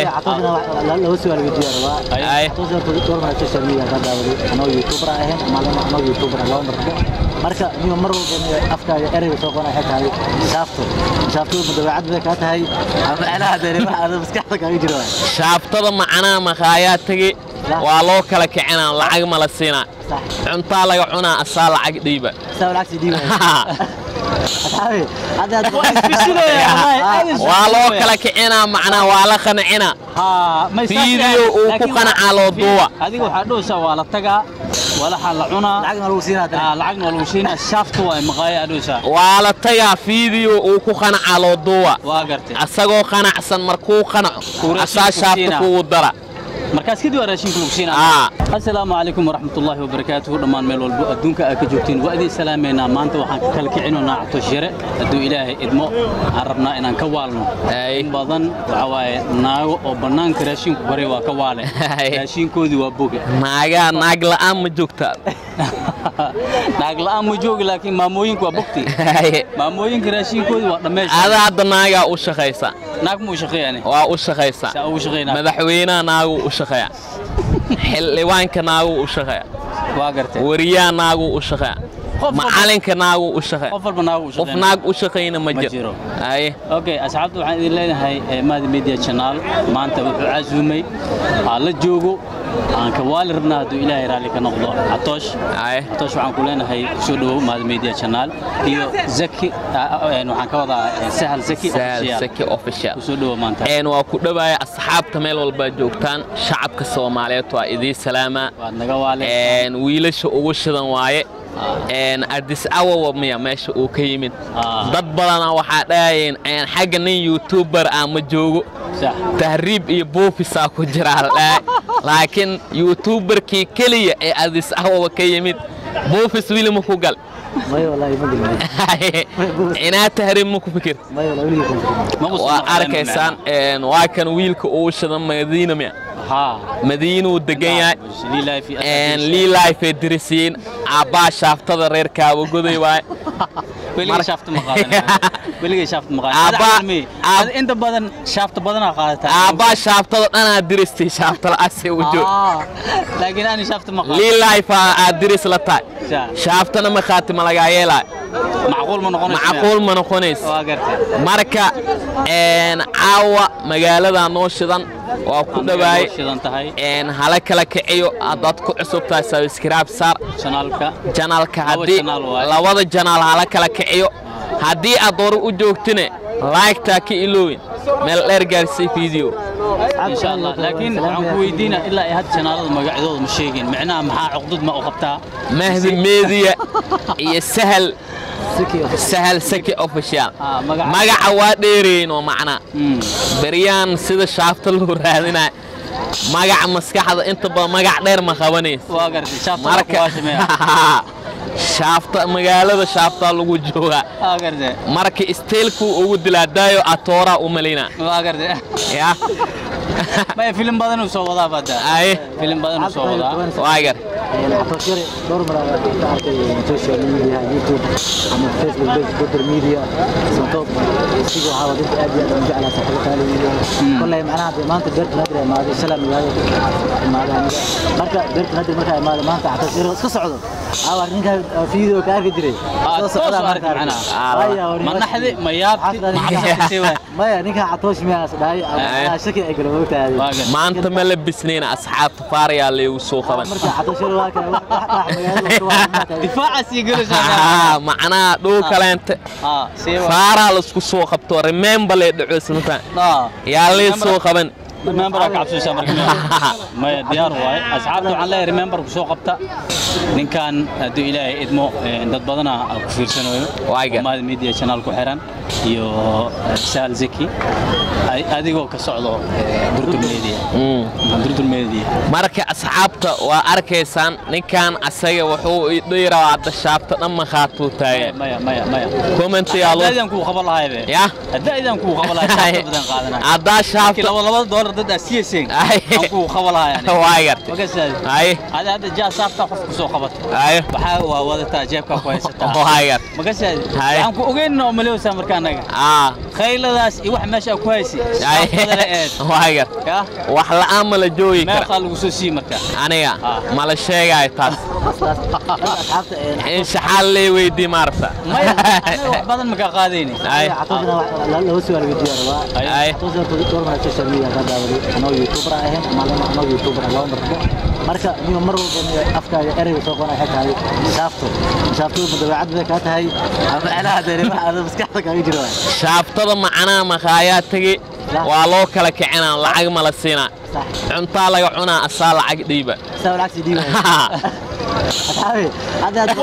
catoosna laba su'aal weydiiyaa rabaa Ay. catoosna dhowr mar social media ka daawaday anoo youtuber ahayn maalin anoo youtuber ah laba marbo marka niyo mar walba niyo afkaaga ereyga soo qona waxay tahay shaafto shaafto ma dabeecad bay kaa tahay ama macnaha dee wax aad maskaxda kaaga jiro waay shaabtada macnaha makaayaa tegi waa loo kala kicinaa lacag ma la siinaa sax cuntaa laga cunaa asaa lacag dhiiba saa lacagsi dhiibay asxaabi hadda waa loo kala kicinaa macnaha waa la qancinaa haa ma Video uu ku qanacaa loo duuba. adiga waxaa dhowsaa waa la tagaa walaxa la cunaa lacagna lagu siinaa dee Ah, lacagna waa lagu siinaa shaafta waa maqaaya dhowsaa waa la tagaa fiideo uu ku qanacaa loo duuba waa gartay asagoo qanacsan markuu qanaco Kuu asaa raashin ku shaafta siinaa. kugu dara markaas kadib waa raashinka lagu siinaa Aa. asalaamu calaykum waraxmatullaahi wabarakaatuhu dhammaan meel walbo adduunka aad ka joogtiin waa idin salaamaynaa maanta waxaan ka kala kicinoonaa catosh yare hadduu ilaahay idmo aan rabnaa inaan ka waalno Ay. in badan waxaa waaye naago oo bannaanka raashinku baray waa ka waale Ay. raashinkoodii waa boge naagaa naag la'aan ma joogtaa naag la'aan ma joogi laakiin maamooyinku waa bogti maamooyinka raashinkoodii waa dhammeysha ada hadda naagaa u shaqaysa naag muu shaqeeyane waa u shaqaysa saa ugu shaqeynaa madaxweynaha naaguu u shaqeeya xildhibaanka naaguu u shaqeeya waa gartay wariyaha naaguu u shaqeeya Qof walba- macalinka naaguu u shaqeeya qof walba naag uu qof shaqeynaa naag u shaqayna ma Ma jiro jiro. aye okay asxaabta waxaan idin leenahay eh, maadi media channel maanta wuxuu casuumay aan la joogo aan ka waali rabnaa hadduu ilaahay raalli ka noqdo catoosh aye catoosh waxaan ku leenahay kusoo dhawow maadi media channel iyo zaki ah, ah, eh, waxaan ka wadaa eh, sahal zaki sahal official. saki official kusoo dhawow maanta een waa ku dhawaaya asxaabta meel walba joogtaan shacabka soomaaliyeed waa idiin salaamaa waad naga waale een wiilasha ugu shidan waaye een addis awawa miya meesha uu ka yimid Ah. dad badana waxaa dhahayeen een xagga nin youtuber ah ma joogo sax tahriib iyo buufisaa ku jiraa la dhahay laakiin youtuberkii keliya ee addis awawa ka yimid buufis wili ma ku gal mayo wallaahi ma gelin inaa tahriib ma ku fikir mayo wallaahi weligii kuma fikirin Ma qusan waa maqleen arkaysaan een waa kan wiilka uu shidan madiina miya haa madiinuu degan yahay liilaahi fi een lii life dirisiin aabbaa shaaftada reer kaabagoday waaye weligay Mar- shaafta ma qaadanaya weligay shaafta ma Aabba- qaadanaya aab- inta badan shaafta badanaa qaadataa aabbaa shaaftada dhanaa diristay shaafta la'aasee u joog Ah, laakiin ani shaafta ma qaadan lii life aad diris la tahay Sa- shaaftana ma khaati ma lagaa yeelaayo macquul ma noqonayso macquul ma noqonaysa waa gartay marka een caawa magaaladaa noo shidan waa ku dhawaay shidan tahay een hala kala kiciyo haddaad ku cusub tahay subscribe saar chanaalka janaalka Laba haddii janaal waaye. labada janaal hala kala kiciyo haddii aad hore u joogtine laygtaa ka iloowin meel dheer gaarsay video insha allah laakiin waxaan ku weydiinaa ilaa ay had chanaalada magacyadooda ma sheegin micnaha maxaa cuqdad ma u qabtaa mahdi media iyo sahal Siki of- sahal saki official Ah, magaca- magaca waa dheeraynoo macnaa Hmm. beryaan sida shaafta loo raadinaya magaca maskaxda inta badan magac dheer ma qabanaysa waa gartay shaafta waa marka kuwaashimeya shaafta magaalada shaaftaa lagu joogaa waa gartay marka isteelkuu ugu dilaa daayo atoora u malayna waa gartay ya maya filim badan uu soo wadaa badda ay filim badan uu soo wadaa waagar catoos yare dhowr mar aan ka arkay social media youtube ama facebook page twitter media sababtoo isiga waxaa waa dadka aad iyo aad aan jeclaa saaxiibo qaali iyo kolley macnaha dee maanta beerta nadir ay imaaday shalay magaalada imaaday aniga marka beerta nadir markaa imaaday maanta catoos yare iska socdo awar ninkaa video ka arki jiray Ah, soo toos u socdaa arki marka arkay. macnaha. Waya, wari, ma naxdi ma yaabti Xaflad- ma cabsatay waay maya ninkaa catoosh miyaas dhahay Ay. ama shaki ay gala moogtahay waa gartay maanta ma la bisnayna asxaabta faarayaa laygu soo qaban marka catoosh yare waa kale wax wax dhax magaalada waa markaa difaaca sii gelaysaa Ah, macnaha dhow kaleente ah see waa faaraa laisku soo qabto remember lay dhacoysnata ah yaa lay soo qaban remember ka cabsaysaa marka maya diyaar waaye asxaabta waxaan leeyahay remember ku soo qabta ninkan hadduu ilaahay idmo eh, dad badana ku fiirsanayo Waaga. maad media channel ku xiran iyo eh, sahal zaki Ay- adigoo ka socdo eh, durdur media Mm. durdur media marka asxaabta waa arkaysaan ninkan asaga wuxuu idhiiraa hadda shaabta dhan makaatuu taagan maya maya maya commentiyaa loo haddaydaan kuu qaban lahay be ya haddaydaan kuu qaban lahay shaafta badan qaadanay haddaa markii shaabta laba laba doolar dad aad siyayseen Ay. aan kugu qabalahayan waa gartay magasaad ay ada hadda jaa saafta qof ku soo qabato ay waxaa waa wadataa jeebkaa ku haysataa waa gartay magasaad Ay. waxaan ku ogeynna oo malewsaa marka annaga aa khayladaas iyo wax meesha ku haysi ay saafadale eed waa gartay yaa wax la'aan ma la joogi kara meeqaa lagu soo sii marka aniga Ah. ma la sheegaayo taas asxaabta ee in shaxaal lee weydii maarta maya anaga wax badan makaa qaadayni ay xatoosna laba su'aal weydiiya rabaa ay xatoosna door mara social media ka daawaday anoo youtuber ahayn ama anoo youtuber laba marbo marka niyo mar walba afkaaga ereyga soo qona waxay tahay shaafto shaafto ma dabeecad bay kaa tahay ama macnaha dareemaha aada maskaxda kaaga jiro waay shaabtada macnaha makaayaa tegi waa loo kala kicinaa lacag ma la siinaa sax cuntaa laga cunaa asaa lacag dhiiba saa lacagsi dhiibay asxaabi hadda hadda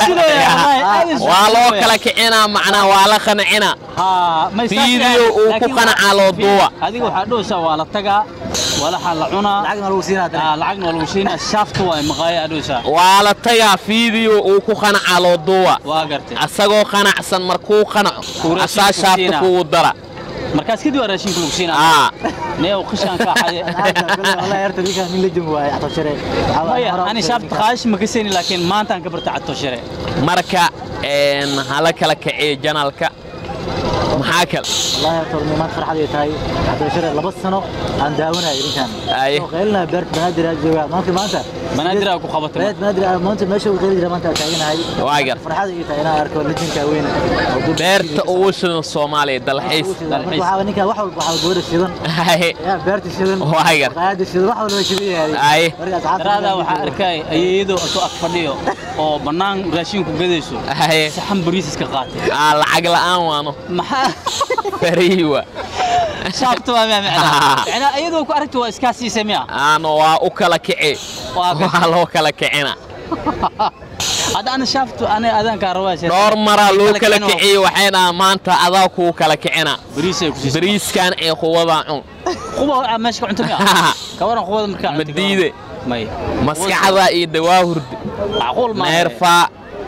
waa loo kala kicinaa macnaha waa la qancinaa haa may saas Video yahay. uu ku Laakiin qanacaa loo fi- duuba. adiga waxaa dhowsaa waa la tagaa walaxa la cunaa lacagna lagu siinaa Ah, hadda lacagna waa lagu siinaa shaafta waa maqaaya dhowsaa waa la tagaa fiideo uu ku qanacaa loo duuba waa gartay asagoo qanacsan markuu qanaco Uu raashin asaa ku shaabta siinaa. kugu dara markaas kadib waa raashinka lagu siinaa aa neew qishaan kaa xade والله يرتدي ninkan min la joogo waay xataa share maya ani shaafta qaadish ma kasayni laakiin maantaan ka barta cadto share marka een, hala kala kiciyo janalka maxaa kale والله horta nimaan farxad ay tahay xataa share laba sano aan daawanayo ninkan Ay. oo qeylna beert banaadir aad joogaa maanta maanta banaadir aa ku qabatay beert banaadir aad maanta meesha uu qeyli jira maanta aan taaganahay Waa gar. farxad ay tahay inaan arko legendka weyn oo dul- beerta ugu shidan soomaaliya dalxiis Marka waxaa ninkan wax walba waxaa gabadha shidan yaa beerta shidan Waa gar. qaayada shidan wax walba shidan yahay Ay. marka asxaabta daraadaa waxaa arkay ayeeyadoo asoo ag fadhiyo oo bannaan raashinku gadayso saxan bariisiska qaatay aa lacag la'aan waano maxaa beriiwa shaafta waa maa macnaa macnaa iyadoo ku aragta waa iskaa siisay miya aano waa u kala kici Waa gar. waa loo kala kicina hadda ana shaaftu ana adaankaa rabaa sheekh. dhowr maraa loo kala kicino. kiciye waxay dhahaan maanta adaa kuu kala kicina bariisay ku siisay bariiskan ee quwadaa cun quba aa meesha ka cunta miya ka waran qubada markaa Ma diide. may maskaxda iyo dawaa hurdi macquul ma neerfa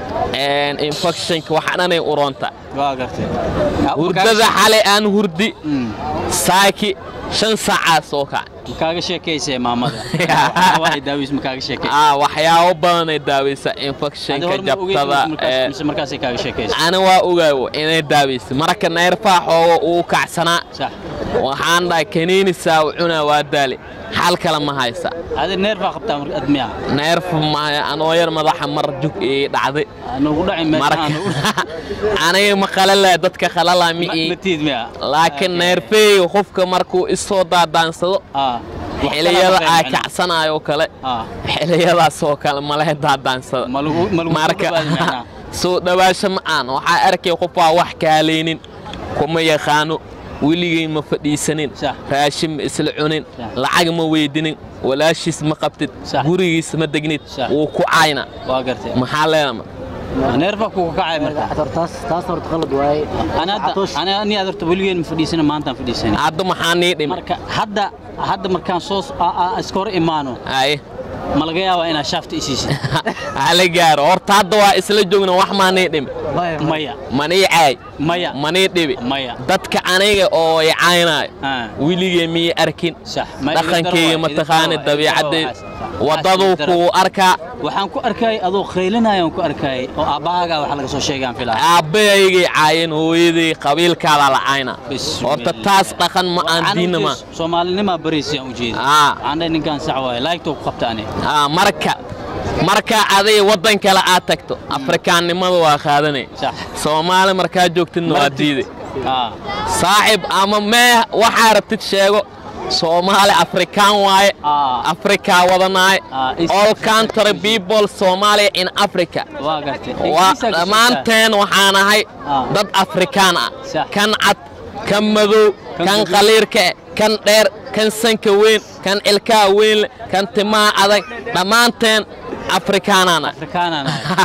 infectionka waxa dhanay uronta waa gartay hurdada xalay aan hurdi Mm. saaki shan saacaa soo kac makaaga sheekaysay maamada waa daawis makaaga sheekay aa waxyaabo badanay daawaysa infectionka jabtada ee, mise markaasay kaaga sheekaysay ana waa ogaawo inay daawaysa marka neerfaa xooga uu kacsanaa sax waxaan dhahay kaniinisaa u cunaa waa daali xal kale ma haysa adi neerfaa qabtaa marka admiya neerf maayo anoo yar madaxa mar jug ii dhacday nagu dhacin marka meeshaan aniga ma qalala dadka qalala mi ii matiid miya laakiin neerfeeyga qofka markuu isoo daadaansado ah xiliyada aa kacsanayo kale ah xiliyadaas oo kale malehe daadaansada ma lagu ma lagu marka dhawaadi macnaa soo dhawaasho ma aan waxaa arkay qof waa wax kaaleynin kuma yaqaano weligay ma fadhiisanin Sax. raashin ma isla cunin Sax. lacag ma weydinin walaashiis ma qabtid Sax. gurigiis ma degnid Sax. wuu ku cayna waa gartay maxaa leedama neerfaa kugu kacay marka taas taas horta qalad waaye ana hadda ana ani aad horta weligeen ma fadhiisana maantaan fadhiisana hadda maxaa nii dhimi marka hadda hadda markaan soo a- a- iska hor imaano ay ma laga yaabaa inaad shaafta isiisid hala gaaro horta hadda waa isla joogna wax maa nii dhimi maya manii caay maya manii dhibi maya dadka aniga oo i caynaayo Ah. weligay miyay arkin sax Ma- dhaqankeyga idin mataqaani daro waa, dabiicaddeed idin daro waa, waddaduu waxaas idin daro. kuu arkaa waxaan ku arkay adoo khaylinayaan ku arkay oo aabbahaagaa wax laga soo sheegaan filaa aabbahaygay caayeen hooyaday qabiilkaada la cayna Bismillah. horta taas dhaqan ma aan diinna ma soomaalinimaa bariisiyaan u jeeda Ah. waxaan dhahay ninkaan sax waaye laagtoo ku qabta ani Ah, marka marka aday waddan kale aad tagto afrikaannimada waa qaadanay sax soomaali markaa joogtidna waa diiday ah saaxib ama mee waxaa rabtid sheego soomaali afrikaan waaye ah afrikaa wadanaaye Ah, is- all country people somalia in africa waa gartay waa Ingiriisaa ka dhammaanteen waxaan ahay Ah. dad afrikaan ah Sax. kan cad kan madow Kan kan guduud. qaliirka eh, kan dheer kan sanka weyn kan ilkaha weyn leh kan timaha adag dhammaanteen afrikaanaan ah afrikaanaan ahay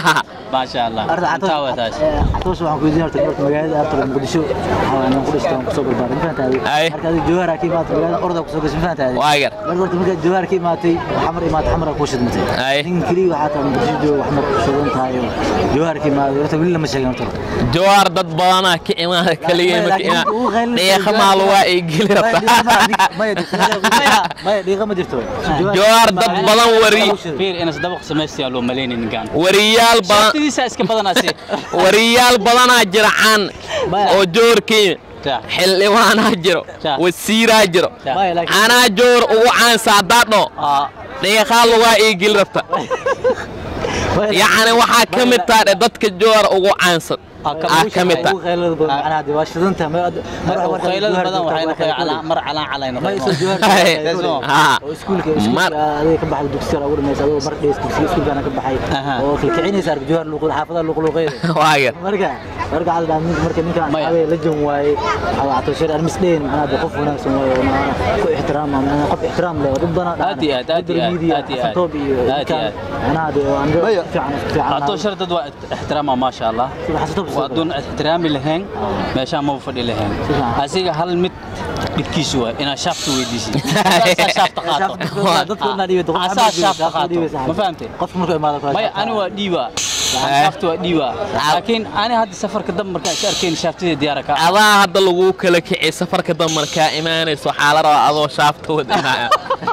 maasha allah intaa waa taas عطوش waxaan ku weydiin horta marka magaalada aad tahay Muqdisho waxaan ku dhashtay ku soo barbaaray ma Ay. fahantahay marka adiga jawhar ka imaatay magaalada orda ku soo gashay ma fahantahay waagar marka horta marka jawhar ka imaatay xamar imaatay xamar ku shidmatay Ay. nin kaliya waxaa tahay Muqdisho joogo xamar ku shidan tahay jawhar ka imaatay horta wili lama sheegin horta jawaar dad badanaa ka imaada kaliya Maya, marka laakiin inaa uu qaylinaysa dheeqa jawaar- maal waa ay geli Maya, rabtaa dhiiqa ma- maya dhiiqa maya dhiiqa ma jirto jawaar dad badan wari fiir inas dabaq samaystayaa loo malaynin ninkaan wariyaal badan shaatidiisa iska badanaase wariyaal badanaa jira caan Maya. oo joorkii Sax. xildhibaanaa jiro Sax. wasiiraa jiro Maya, laakiin- anaa joor ugu caansa haddaad dho aa dheeqaa lugaa ii geli rabta yacni waxaa ka mid taha dhe dadka joor ugu caansan Aa, ka aa ka mid taha ugu qaylada badan macnaha dee waa shidanta qaylada badan waxay noqon calaa mar calaan calayno ma isoo Ay. jawhar Haa. oo iskuulka Mar- iskuulka adiga ka baxay dugsiga ugu dhamaysa adoo mar dhees dugsiga iskuulkana ka baxay Aha. oo kilkicinaysa arka jawhar luqul xaafadaha luqluqeeda waagar marka marka hada ninka marka ninka Maya. asxaabe la jan waaye waxa waa tashir armis dheen macnaha dee qof wanaagsan waaye oo macnaha ku ixtiraama macnaha qof ixtiraam leh oo dad badan Aad iyo aad, aad iyo aad, aad iyo aad. toob iyo Aad iyo ninkaan aad. macnaha dee waa ando Maya. fiican fiican haddoo shar dad waa ixtiraama maasha allah xasatoob waa doon ixtiraami lahayn meeshaan ma fadhi lahayn Sifiican. asiga hal mid dhibkiisu waa inaad shaafta weydiisid Asaa shaafta qaato dadka wadna dhiibay doqon asaa shaafta qaato ma fahamtay qofka markuu imaado kale maya ani waa dhiiba shaafta waa dhiiba laakiin ani hadda safarka dab markaan is arkayn shaaftadii diyaara ka adaa hadda lagu kala kicay safarka damarkaa imaanayso waxaa la rabaa adoo shaafta wadinaya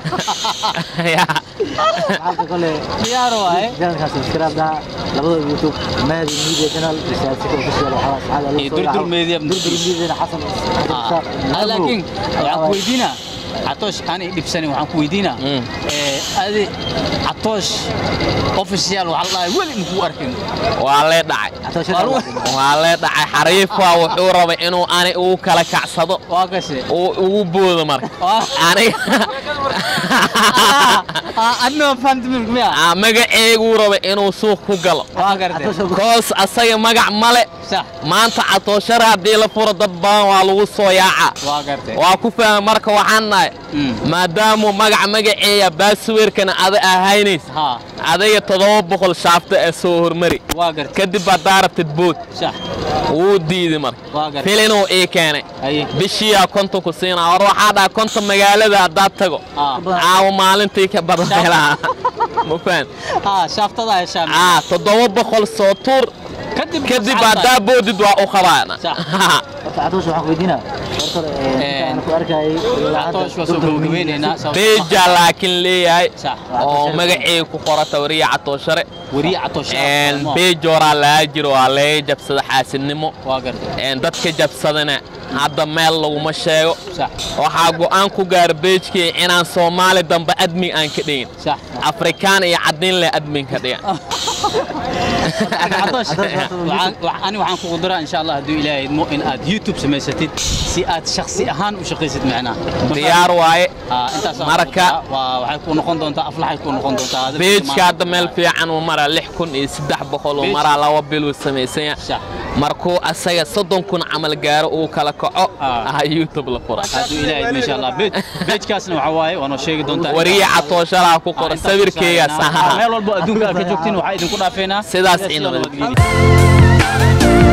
xaalka kale diyaar waaye channelkan subscribe dhaha labada youtube mahdi media channel siyaasika official waxaa saxada Iyo Durdur Media. durdur media xasan Ah, laakiin waxaan ku weydiinaa catoosh ani dhibsanin waxaan ku weydiinaa Mm. ee, adi catoosh official waxaa la dhahay weli makuu arkin waa lee dhacay waa lee dhacay xariifa wuxuu rabay inuu ani ugu kala kacsado waa gashe uu ugu boodo marka aniga adnoo fahamti milk miya Aa, magaceeguu rabay inuu suuq ku galo waa gartay koos asaga magac male sax maanta catooshara haddii la furo dad badan waa lagu soo yaaca waa gartay waa ku fahma marka waxaan nahay Mm. maadaamuu magac magaceeya baasweerkana ada ahaynaysa haa adiga toddoba boqol shaafta ee soo hormari waa gartay kadib haddaa rabtid bood sax wuu diiday marka waa gartay filinuu ii keenay haye bishiyaa konton ku siinaa war waxaa dhaha konton magaalada haddaad tago aa caawa maalintii ka badan helaa ma fahan haa shaaftada heshaa aa toddoba boqol soo tuur kadib kadib haddaa boodid waa u qabaana Sax. horta catoosh waxaan ku weydiinaa horta intaan ku arkayay catoosh waa soo gabagabeynaynaa sababtoo ah- beja laakiin leeyahay sax oo magaceega ku qorata wariya catooshare weriye catoosh beej horaa laga jiro waa laga jabsada xaasidnimo waa gartay Een, dadka jabsadana hadda meel laguma sheego sax waxaa go'aan ku gaara beejkii inaan soomaali dambe admin aan ka dhigin sax afrikaan iyo cadin leh admin ka dhigan catoosh waxaan- wax- ani waxaan kugu diraa insha allah hadduu ilaahay idmo in aad youtube samaysatid si aad shakhsi ahaan u shaqaysid macnaha diyaar waaye Ah, intaas aan Marka- kugu diraa. waa waxay ku noqon doontaa aflaxay ku noqon doontaa Hadda beejka maanta- hadda meel fiican uu maraa lix kun iyo saddex boqol uu Beej- maraa laba bil uu samaysanya sax markuu asaga soddon kun camal gaaro uu kala kaco Ah. ah youtube la fura hadduu ilaahay idmo insha allah Beej- beejkaasna waxaa waaye waa noo sheegi doontaa wariye catooshalaa ku Ah, qora intaas sawirkeyga ku saarnaa. sahaha meel walbo adduunka aad ka joogtiin waxaa idinku dhaafeynaa Sidaas iyo inaba. nabadgelyo